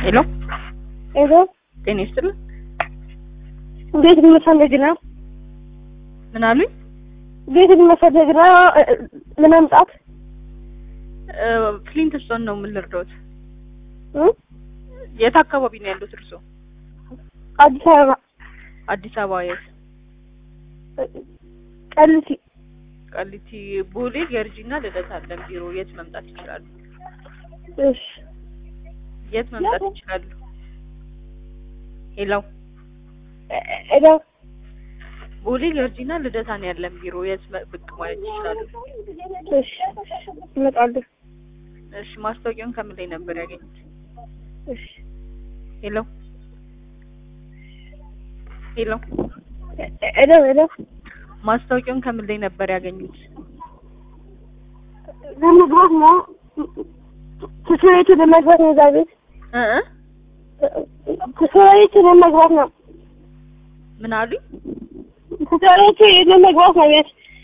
ሄሎ ሄሎ ጤና ይስጥልን። ቤት መፈለግ ነው። ምን አሉኝ? ቤት መፈለግ ነው ለመምጣት እ ፍሊንት ስቶን ነው ምን ልርዳዎት? እ? የት አካባቢ ነው ያሉት እርስዎ? አዲስ አበባ አዲስ አበባ የት? ቀልሲ ቃሊቲ፣ ቦሌ፣ ገርጂና ልደታ አለን ቢሮ። የት መምጣት ይችላሉ? እሺ የት መምጣት ይችላሉ? ሄሎ ሄሎ ቦሌ፣ ገርጂና ልደታ ነው ያለን ቢሮ። የት መ- ብቅ ማለት ይችላሉ? እሺ እመጣለሁ። እሺ ማስታወቂያውን ከምን ላይ ነበር ያገኙት? እሺ ሄሎ ሄሎ ሄሎ ሄሎ ማስታወቂያውን ከምን ላይ ነበር ያገኙት? ለመግባት ነው ትስሬቱ ለመግባት ነው እዛ ቤት እ እ ትስሬቱ ለመግባት ነው ምን አሉኝ? ትስሬቱ ለመግባት ነው ቤት